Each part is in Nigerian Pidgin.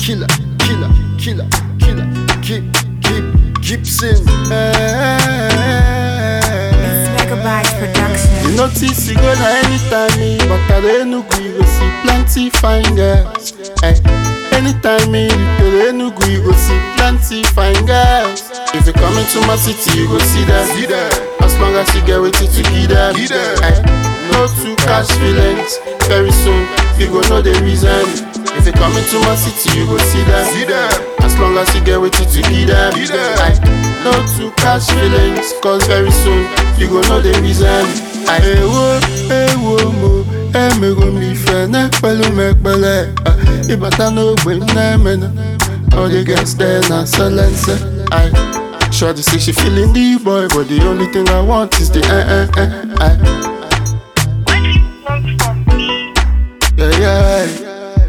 killer, killer, killer, killer, keep, keep, Gibson. It's Megabyte Production. You notice you go na anytime me, but at Enugu you go see plenty fine girls. Hey, anytime me, to Enugu you go see plenty fine girls. If you coming to my city, you go see them. See them. As long as you get with it to give them. Give them. Hey, no two cash feelings. Very soon you go know the reason. If you coming to my city, you go see them. See them. As long as you get with it to give them. Give them. Aye. No two cash feelings, cause very soon you go know the reason. Aye. Ewo, ewo mo, emego mi fe ne pẹ̀lú mẹ́pẹ̀lẹ́. Ah, Ìbàtà n'ogbe m na-emena. All the girls there na silence. Aye. Shorty say she feeling the boy, but the only thing I want is the eh eh eh. Aye. What do you want from me? Yeah, yeah.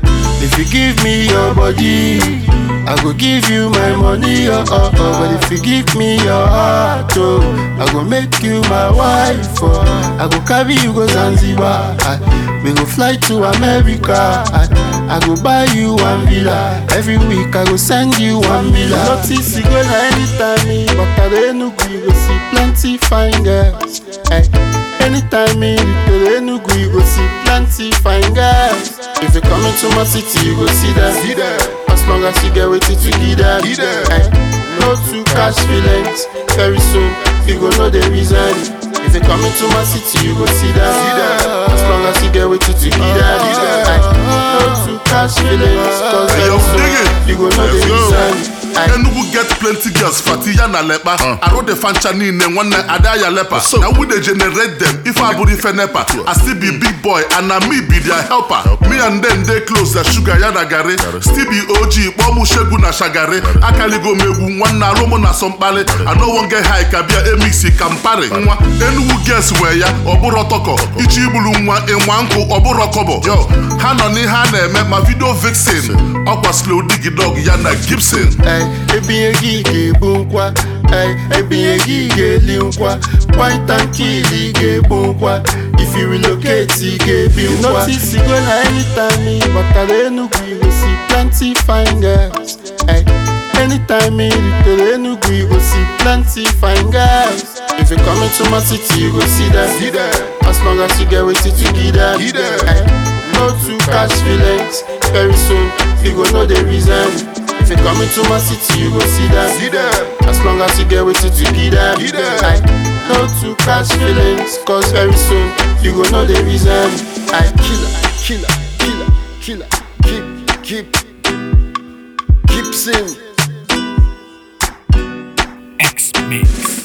If you give me your body, I go give you my money, oh, oh, oh. But if you give me your heart, oh, I go make you my wife, oh. I go carry you go Zanzibar, I, we go fly to America, I, I go buy you one villa. Every week I go send you one villa. Notice you go na anytime me, but at Enugu you go see plenty fine girls. Hey. Anytime me to Enugu, you go see plenty fine girls. If you coming to my city, you go see them. See them. As long as you get with it to give them. Give them. Aye. No two cash feelings. Very soon, you go know the reason. If you coming to my city, you go see them. See them. As long as you get with it to give them. Give them. Aye. No two cash feelings. Cause Hey, very yo, soon, dig it. you go know the Let's go. reason. Aye. Enugu get plenty girls fati ya na lepa arụ dị fancha niile nwanne ada ya lepa na we dey generate them ife abụrụ ife nepa I still be big boy and na me be their helper me and them dey close na sugar ya na garị still be OG kpọọ mụ shegu na shagari akaligo m egwu nwanne arụ mụ na sọ mkpali I no wan get high ka bịa emixi kampari nwa Enugu girls nwe ya ọ bụrụ tọkọ ichi igburu nwa ịnwa nkụ ọ bụrụ kọbọ yo ha nọ n'ihe a na-eme ma video vixen ọkwa slow digi dog ya na Gibson Ey, ebinye gị ga-ebu nkwa Ey, ebinye gị ga-eli nkwa White and kill ị ga-ebu nkwa If you relocate ị ga-ebi nkwa Notice you go na anytime me But at Enugu you go see plenty fine girls Ey, anytime me to Enugu you go see plenty fine girls If you coming to my city you go see them See them. As long as you get with it to give them Give them. Ey, no two cash feelings Very soon you go know the reason if you coming to my city, you go see them. See them. As long as you get with it, you give them. Give them. Aye. No two cash feelings, cause very soon you go know the reason. I Killer, killer, killer, killer, keep, keep, Gibson. X Mix.